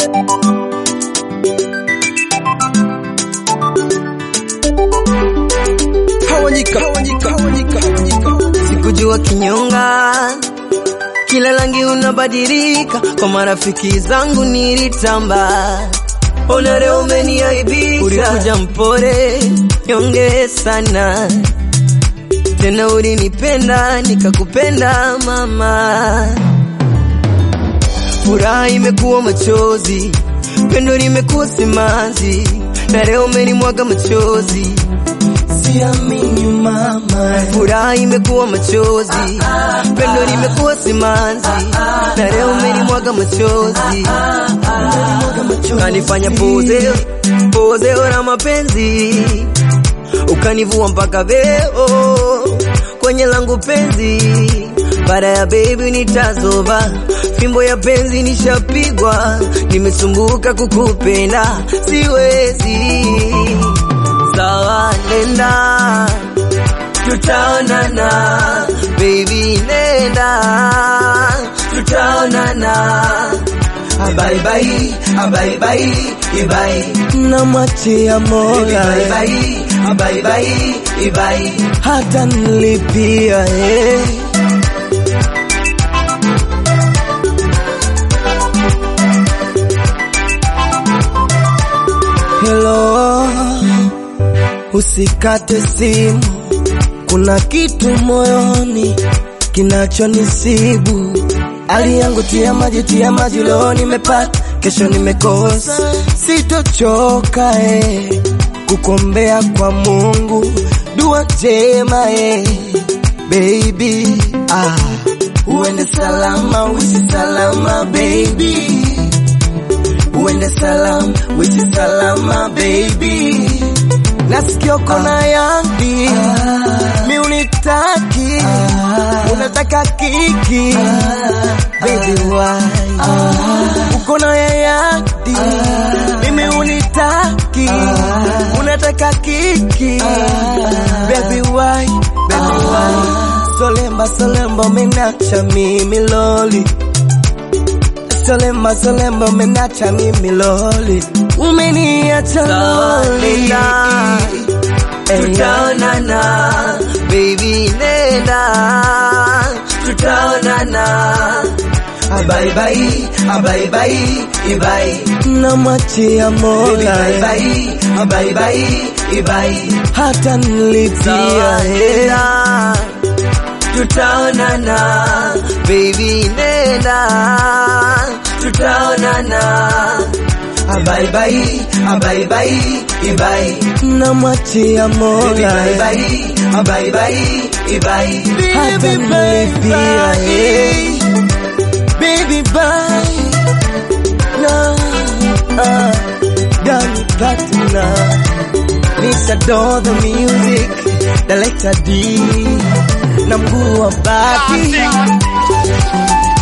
Hawanyika, hawanyika, hawanyika, hawanyika. Sikujua kinyonga, kila rangi unabadilika, kwa marafiki zangu nilitamba, ona leo umeniaibisha. Ulikuja mpore nyonge sana, tena ulinipenda nikakupenda mama. Furaha imekuwa machozi, pendo limekuwa simanzi, na leo umenimwaga machozi Siamini mama, Furaha imekuwa machozi, pendo limekuwa simanzi, na leo umenimwaga machozi, kanifanya pozeo pozeo la mapenzi, ukanivua mpaka veo kwenye langu penzi. Baada ya baby nitazoba, fimbo ya penzi nishapigwa, nimesumbuka kukupenda, siwezi sawa, nenda tutaonana, baby nenda, tutaonana. bye bye, bye bye, bye. Namwachia Baby, Mola bye bye, bye bye, bye. hata nilipia eh. Hello, usikate simu, kuna kitu moyoni kinachonisibu. Hali yangu tia maji, tia maji, leo nimepata, kesho nimekosa, sitochoka eh, kukombea kwa Mungu dua njema eh, baby ah, uende salama, uishi salama baby uende salama, uishi salama baby. Nasikia kona yangi mi unitaki, unataka kiki baby why uko na yayadi mimi unitaki, unataka kiki baby why baby why Solemba solemba umenacha mimi loli Solemba solemba umenacha mimi loli Umeniacha loli Tutaonana baby nenda Tutaonana Bye bye, bye bye, bye. Namwachia Baby, Mola bye bye, bye bye, bye. hata nilipia hela tutaonana baby nenda tutaonana Bye bye, bye bye, bye. namwachia Baby, Mola bye bye, bye bye, bye. hata nilipia hela baby bye no uh, Danny Platinum Mr. Do the music the letter D na mguu wa bati